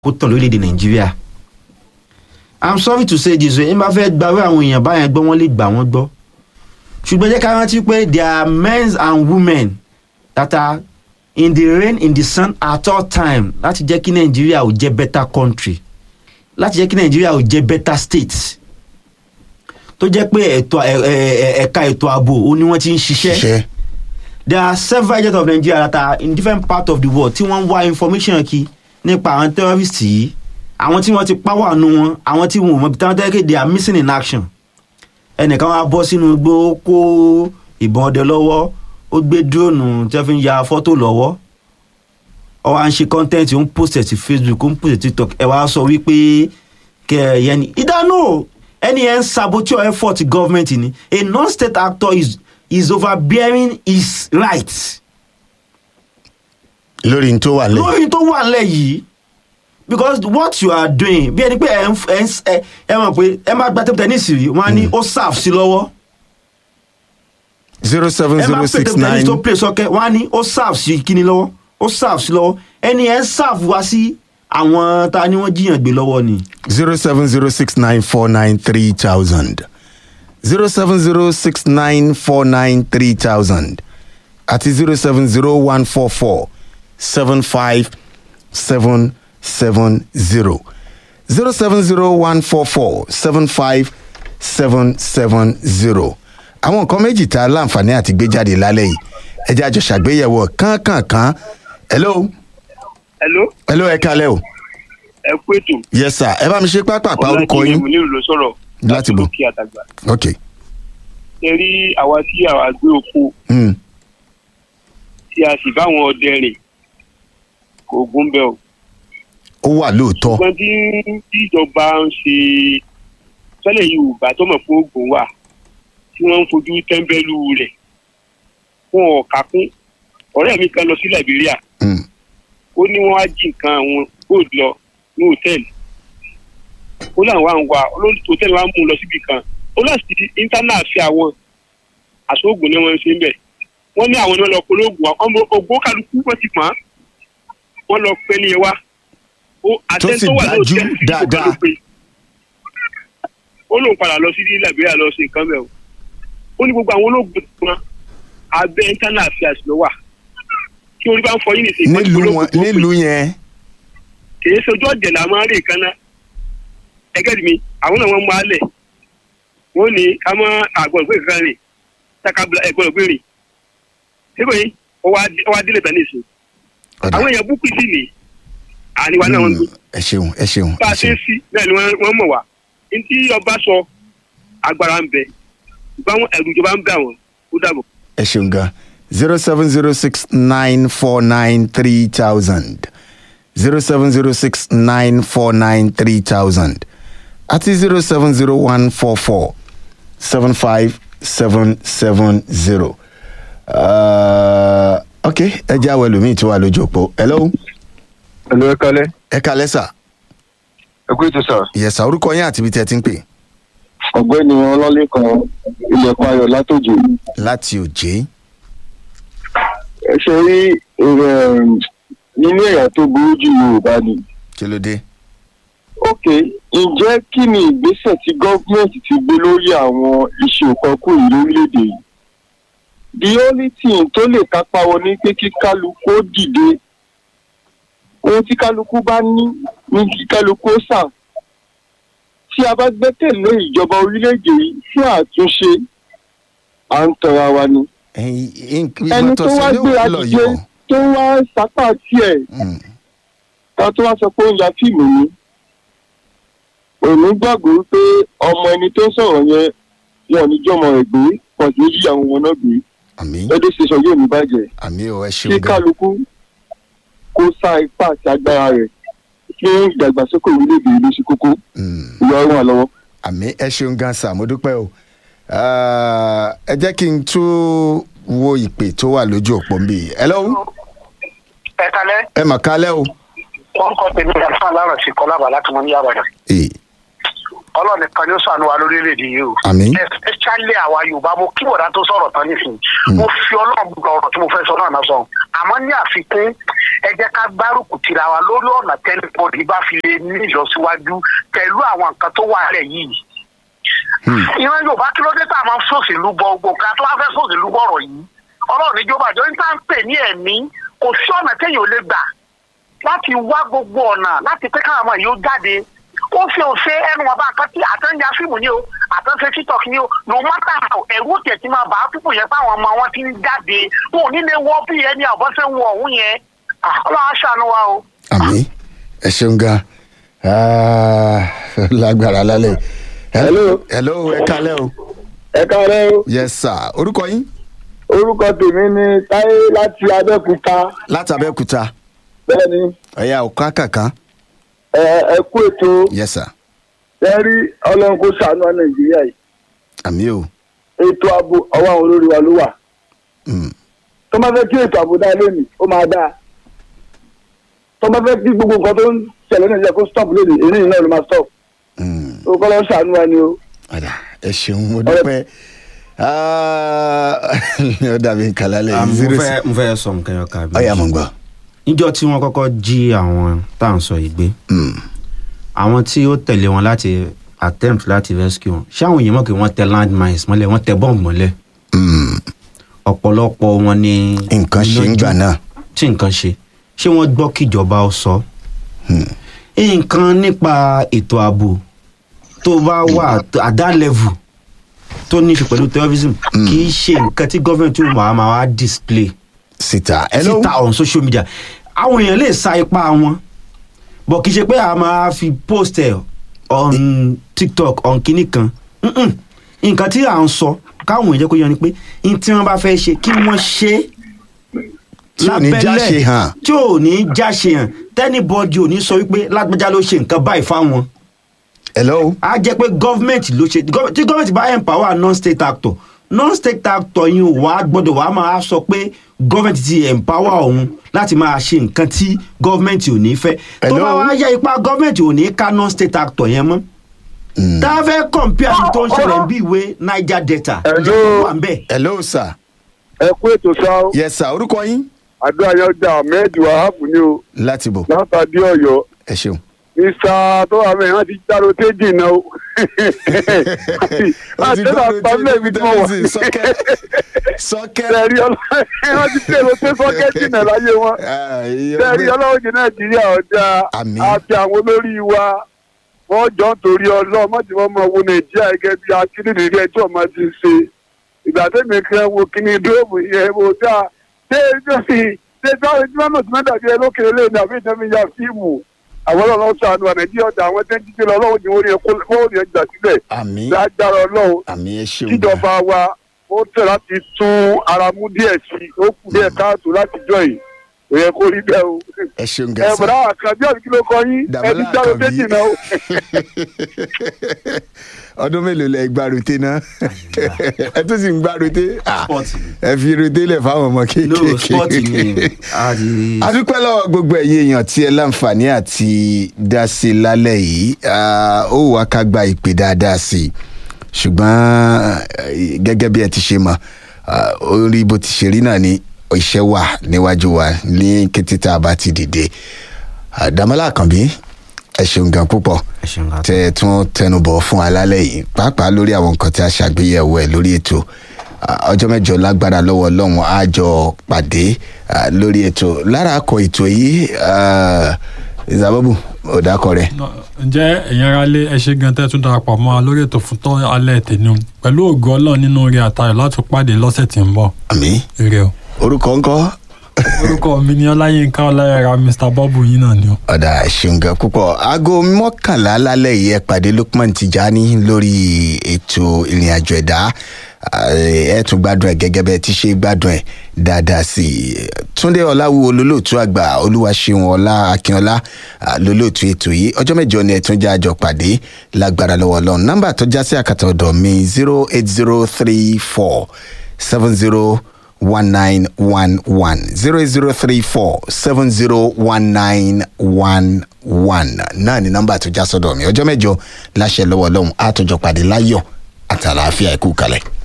kó tàn lórílẹ̀‐èdè nàìjíríà i'm sorry to say this way ẹ bá fẹ́ gbàwé àwọn èèyàn báyẹn gbọ́ wọ́n lè gbà wọ́n gbọ́ ṣùgbọ́n jẹ́ ká rántí pé there are men and women that are in the rain in the sun at all time láti jẹ́ kí nàìjíríà ò jẹ́ better country láti jẹ́ kí nàìjíríà ò jẹ́ better state tó jẹ́ pé ẹ̀tọ́ ẹ̀- ẹ̀- ẹ̀- ẹ̀ka ètò ààbò ó ní wọ́n ti ń ṣiṣẹ́ ṣiṣẹ́ there are several agents of nigeria that are in different parts of the world tí wọ́n ń wá information kí nípa àwọn terrorists yìí àwọn tí wọ́n ti pàwọ́ àánú wọn àwọn tí wọn ò mọ ibi táwọn tẹ́lẹ̀ they are missing in action ẹnìkan wá bọ́ sínú igbó ó kó ìbọn ọdẹ lọ́wọ́ ó gbé dúróònù tí wọ́n fi ń ya fọ́tò lọ́wọ́ ó wá ń ṣe content ó ń post ẹ̀ sí facebook ó ń post ẹ̀ sí tiktok ẹ wá sọ wípé kẹ ẹ yẹn ni ìdáná ẹni yẹn ń saboteur effort government ni a non-state actor is is overbearing his rights lórí n tó wà lẹ́yìn lórí tó wà nílẹ̀ yìí because what you are doing bí ẹni pé ẹ ń f- ẹ ń s- ẹ ẹ mọ̀ pé ẹ máa gba table tennis rí wọn á ní ó serve sí lọ́wọ́ zero seven ẹ máa zero pè six table tennis nine tó play sọ́kẹ́ wọn á ní ó serve sí kíni lọ́wọ́ ó serve sí lọ́wọ́ ẹni ẹ ń serve wá sí àwọn ta ni wọ́n jiyàn gbé lọ́wọ́ ni. zero seven zero six nine four nine three thousand zero seven zero six nine four nine three thousand àti zero seven zero one four four seven five seven seven zero zero seven zero one four four seven five seven seven zero àwọn nǹkan méjì tá a láǹfààní àti gbé jáde lálẹ́ yìí ẹ jẹ́ àjọ ṣàgbéyẹ̀wò kánkànkán hello hello hello ẹ kalẹ́ o ẹ kú ètò yes sir ẹ bá mi ṣe pápápá orúkọ yín mo nílò ló sọ̀rọ̀ Láti bò. lókè àtàgbà ok ẹ rí àwa tí àwa gbé oko mm. tí a sì báwọn ọdẹ rìn kò gún bẹ́ẹ̀ o ó wà lóòótọ́ ṣùgbọ́n tí tí ìjọba ń ṣe tẹ́lẹ̀ yorùbá tó mọ̀ fún oògùn wà tí wọ́n ń fojú tẹ́ḿbẹ́lú rẹ̀ fún ọ̀ka kún ọ̀rẹ́ mi kan lọ sí liberia Mm. ó ní wọ́n á jí nǹkan àwọn gold lọ ní hòtẹ́ẹ̀lì ó láwọn wá ń wá olóòtú hòtẹ́ẹ̀lì wa mú un lọ síbi kan ó láti íńtánà fi àwọn àsóògùn ni wọ́n ń ṣe ń bẹ̀ wọ́n ní àwọn ni wọ́n lọ polóògùn wa ọmọ ògbó kálukú wọ́n ti pọ́n wọ́n lọ pẹ́ ní ẹ wá ó àtẹ́ni sì tó wà dájú lóòtẹ́ẹ̀lì tí kò dáadáa. kálukú pé ó lóun padà lọ sí liberia lọ sí nǹkan bẹ́ẹ̀ o ó ní gbogbo àwọn olóògùn wọn abẹ́ íńtánà affairs ló wà kí orí bá ń fọ yín nìsín wọ́n ti nílùú polówó wọn tó pé nílùú yẹn kìí sojú ọ̀jẹ̀ là máa ń rìn kan náà ẹgẹ́ mi àwọn náà wọ́n mú alẹ̀ wọ́n ní ká mọ́ àgbọ̀n ìgbé kankan rìn táka ẹ̀gbọ́n ìgbé rìn síbò yìí ó wá délé tán nìsín ọ̀dà àwọn èèyàn búkú sí ni àníwá náà wọ́n ń gbé Mm, ẹ ṣeun ẹ ṣeun bá ẹ a ṣe ń ṣeun sí náà ni wọ́n wọ́n mọ̀ wá ntí ọba sọ agbára ń bẹ ìbáwọn ẹ̀rù ìjọba ń bẹ àwọn ó dàbọ̀. ẹ ṣeun gan zero seven zero six nine four nine three thousand zero seven zero six nine four nine three thousand àti zero seven zero one four four seven five seven seven zero ok ẹ jẹ́ àwọn ẹlòmíì tí wà lójú òpó hello Ẹ̀lú ẹ kalẹ́. ẹ kalẹ́ sà Ẹ kú ètò sà. yẹ̀sà orúkọ yín àti ibi tẹ́ ẹ ti ń pè Ọ̀gbẹ́ni Ọlọ́lẹ́kan ilẹ̀kùn ayọ̀ látòjò. láti òjé Ẹ ṣe rí um, nínú ẹ̀yà tó burú jù Yorùbá ni. kí ló dé Ok, ǹjẹ́ kí ni ìgbésẹ̀ tí gọ́ọ̀mẹ̀ntì ti gbé lórí àwọn iṣẹ́ òkọ́kù yìí lórílẹ̀‐èdè yìí? The only thing tó lè kápá wọn ní pé kí kálukú ó dìde. Ohun tí kálukú bá ní ní kí kálukú ó sà. Tí a bá gbẹ́kẹ̀lé ìjọba orílẹ̀‐èdè yìí fún àtúnṣe, à ń tọra wa ni. ẹyin Ẹni tó wá gbéra dìde tó wá sápá tiẹ̀ ká tó wá sọ pé ó ń ya fíìmù ni òní gbàgbọ́ wípé ọmọ ẹni tó ń sọ̀rọ̀ yẹn wọn ò ní jọmọ rẹ̀ gbé wọn sì ní yíyàwó wọn náà gbé àmì lọ́dọ̀ ṣẹṣọ yóò ní bàjẹ́ àmì ò ẹ kí ṣeun gan kálukú kó sá ipá àti agbára rẹ̀ fún ìdàgbàsókè orílẹ̀-èdè ìlú sí kókó Mm. ìwà ọ̀run àlọ́wọ́. àmì ẹ ṣeun gan sà mo dúpẹ́ o Ah, ẹ jẹ́ kí n tún wo ìpè tó wà lójú òpó ń bì í hello ẹ kalẹ ẹ mà kálẹ̀ o wọn kọ tèmi àlùfáà lárọ sí kọlábà láti mọ ní àbàdàn Eh, ọlọ́run nìkan ni ó sànú wa lórílẹ̀‐èdè yìí o. Àmín. especially àwa yorùbá mo kí bọ̀dá tó sọ̀rọ̀ tán nísìnyí. mo fi ọlọ́run gbọ́ ọ̀rọ̀ tí mo fẹ́ sọ náà náà sọ. àmọ́ ní àfikún ẹ jẹ́ ká gbárùkù tira wa lórí ọ̀nà tẹ́lifọ̀dì bá fi lè ní ìlọsíwájú pẹ̀lú àwọn nǹkan tó wà lẹ̀ yìí. ìran yorùbá kí ló dé tá a máa ń sòṣèlú bọ gbogbo ká tó wá fẹ́ sòṣèlú bọ̀rọ̀ yìí ọlọ́run níjọba àjọ ní tá à ń pè ní ẹ̀mí kò sí ọ̀nà téèyàn ò lè gbà láti wá gbogbo ọ̀nà láti pé káwọn ọmọ yìí ó jáde ó fi òṣè ẹnu ọba nǹkan tí àtẹnjá fíìmù ni o àtẹnṣe tiktok ni o no matter how ẹ̀rú òkè tí máa bá a púpọ̀ yẹn fáwọn ọmọ wọn ti ń jáde wọn ò ní lè wọ bí ẹni àbọ̀ṣẹ́ wọ ọ̀hún yẹn Ah, ọlọ́run á ṣàánú wa o. àmì ẹ ṣeun gan Ah, lágbára lálẹ́ hello hello ẹ kálẹ́ o ẹ káàárọ̀ o. yes sir orúkọ yín orúkọ tèmi ni táyé láti abẹ́òkúta láti abẹ́òkúta bẹ́ẹ̀ ni ẹ̀yà ọ̀ká kankan ẹ ẹ kú ètò yes sir ẹ rí ọlọ́run kó ṣàánú wa nàìjíríà yìí àmì o ètò ààbò ọwọ́ àwọn olórí wa ló wà Mm, tó bá fẹ́ kí ètò ààbò dáa lónìí ó máa dáa tó bá fẹ́ kí gbogbo nǹkan tó ń ṣẹlẹ̀ nàìjíríà kó stop lónìí èyí nìyí náà ló máa stop mm. ó kọ́ lọ́ọ́ ṣàánú wa ni o. Ọ̀dà, ẹ ṣeun mo dúpẹ́ Ah, ó dàbí nǹkan lálẹ́ Ah, mo zero fẹ́ six mo fẹ́ sọ nǹkan yọ kàbí. ọ̀yà mo ń gbọ́ níjọ́ tí wọ́n kọ́kọ́ jí àwọn tá à ń sọ yìí gbé Mm, àwọn tí ó tẹ̀lé wọn láti attempt láti rescue wọn ṣé àwọn èèyàn mọ̀ pé wọ́n tẹ landmines mọ́lẹ̀ wọ́n tẹ bọ́ọ̀mù mọ́lẹ̀ mm. ọ̀pọ̀lọpọ̀ wọn ni nǹkan ṣe ń gbà náà tí nǹkan ṣe ṣé wọ́n gbọ́ kíjọba ó sọ Hmm. nǹkan nípa ètò ààbò tó bá wà at that level tó ní í ṣe pẹ̀lú terrorism kì í ṣe nǹkan tí gọ́ọ̀mẹ̀ntì ó máa máa wá display síta hello síta on social media àwọn èèyàn lè sa ipá wọn bọ̀ kì í ṣe pé a máa fi post ẹ̀ on tiktok on kinní kan Mm-mm. nǹkan tí à ń sọ káwọn èèyàn jẹ́ kó yọ ni pé n tí wọ́n bá fẹ́ ṣe kí wọ́n ṣe é Tí ò ní jáṣe hàn. tí ò ní jáṣe hàn tẹ́nibọ́dì ò ní sọ wípé lágbájá ló ṣe nǹkan báyìí fáwọn hello á jẹ́ pé gọ́ọ̀mẹ̀ntì ló ṣe gov- tí gọ́ọ̀mẹ̀ntì bá empower non-state actor non-state actor yìí ò wá gbọ́dọ̀ wá máa sọ pé gọ́ọ̀mẹ̀ntì ti empower òun láti máa ṣe nǹkan tí gọ́ọ̀mẹ̀ntì ò ní fẹ́ tó Hello? bá wá yẹ ipá gọ́ọ̀mẹ̀ntì ò ní ká non-state actor yẹn mọ́ tá a fẹ́ compare ní tó ń ṣẹlẹ̀ bí ìwé niger delta Hello? ìjọba wà ń bẹ̀. hello sir ẹ kú ètò sá o yes sir orúkọ yín àdúrà yẹn ọjà ahmed wahab ni o láti bò látàdí ọ̀yọ́ ẹ ṣeun mr tó wà mẹ́rin wọ́n ti dárò téjì náà o àti àtẹ́lá pàmílẹ̀ ibi tí mo wà sọkẹ sọkẹ tẹ̀rí ọlọ́run wọ́n ti tẹ̀rọ pé sọ́kẹ́tì náà láyé wọn tẹ̀rí ọlọ́run jẹ́ nàìjíríà ọ̀dà Àmín. àti àwọn olórí wa wọ́n jọ ń torí ọlọ́run má ti wọ́n mọ wo nàìjíríà gẹ́gẹ́ bí akíndìrí rẹ̀ tí ọmọ ti ṣe ìgbà tẹ́mi kan wo kíní dóòmù yẹn wo dáa ṣé ṣé ṣé táwọn ẹni mọ́nà tí wọ́n dàbí ẹ lókèrè lẹ́yìn àbí ìtẹ́mi ya fíìmù àwọn ọlọ́run sànù à nàìjíríà ọ̀dà àwọn tẹ́ ń jíjẹ́ lọ ọlọ́run jẹ́ orí ẹ̀kọ́ orí ẹ̀jà sílẹ̀ àmì lágbára ọlọ́run àmì ẹ ṣeun kíjọba wa ó tẹ̀ láti tún ara mú díẹ̀ sí i ó kù díẹ̀ káàtó láti jọ yìí kò yẹ kó rí bẹ́ẹ̀ o. ẹ ṣeun ẹ gẹ̀ẹ́sì bọ̀dá àkàbí àbí kí ló kọ yín ẹ ti Dàmọ́lá dárò Àkànbí. méjì náà o. ọdún mélòó lẹ gba rote náà ẹ tún sì ń gba rote Ah, Sport ni. ẹ fi rote lẹ fáwọn ọmọ no sport ni kéékèèké a ti adúpẹ́ lọ́wọ́ gbogbo ẹ̀yin èèyàn tí ẹ láǹfààní àti dá sí i lálẹ́ yìí Ah, ó wàá ká gba ìpè dáadáa sí i ṣùgbọ́n eh, gẹ́gẹ́ bí ẹ ti ṣe mọ̀ ah, ó rí bó ti ṣe rí náà ni iṣẹ́ wà níwájú wa ní kété tá a bá ti dìde Ah, Dàmọ́lá Àkànbí ẹ ṣeun gan púpọ̀ ẹ ṣeun ká tó. tẹ ẹ tún tẹnubọ̀ fún alálẹ̀ yìí pàápàá lórí àwọn nǹkan tí a ṣàgbéyẹ̀wò ẹ̀ lórí ètò Ah, ọjọ́ mẹ́jọ lágbára lọ́wọ́ ọlọ́run á jọ pàdé ah, lórí ètò lára akọ ètò yìí ah, ìsàbọ̀bù ọ̀dàkọ rẹ̀ ǹjẹ́ ẹ̀yin ará lé ẹ ṣe gan tẹ́ tún darapọ̀ mọ́ wa lórí ètò fún tọ́ alẹ́ tèmi pẹ̀lú ògo ọlọ́run nínú orí àtayọ̀ láti pàdé lọ́sẹ̀ tí ń bọ̀ àmì ire o. orúkọ ńkọ́ orúkọ mi ni ọláyínká ọláyẹra mr bọ́bù yín náà ni o. ọ̀dà ṣùǹgà púpọ̀ aago mọ́kànlá lálẹ́ yìí ẹ pàdé Lukman Tijani lórí ètò ìrìn àjò ẹ̀dá Ah, ẹ tún gbádùn ẹ gẹ́gẹ́ bẹ́ẹ̀ ti ṣe gbádùn ẹ dáadáa sí i Túndé Ọláwúwo lólóòtú àgbà Olúwaṣeun Ọlá Akínọlá ah, lólóòtú ètò yìí ọjọ́ mẹ́jọ ni ẹ tún jẹ́ àjọ pàdé lágbára lọ́wọ́ Ọlọ́run nọ́mbà tó já sí àkàtà ọ̀dọ̀ mi zero eight zero three four seven zero one nine one one zero zero three four seven zero one nine one one náà ni nọ́mbà tó já sọ́dọ̀ mi ọjọ́ mẹ́jọ láṣẹ lọ́wọ́ ọlọ́run àtòjọ pàdé láyọ̀ àtàlàáfíà ẹ̀kú kalẹ̀.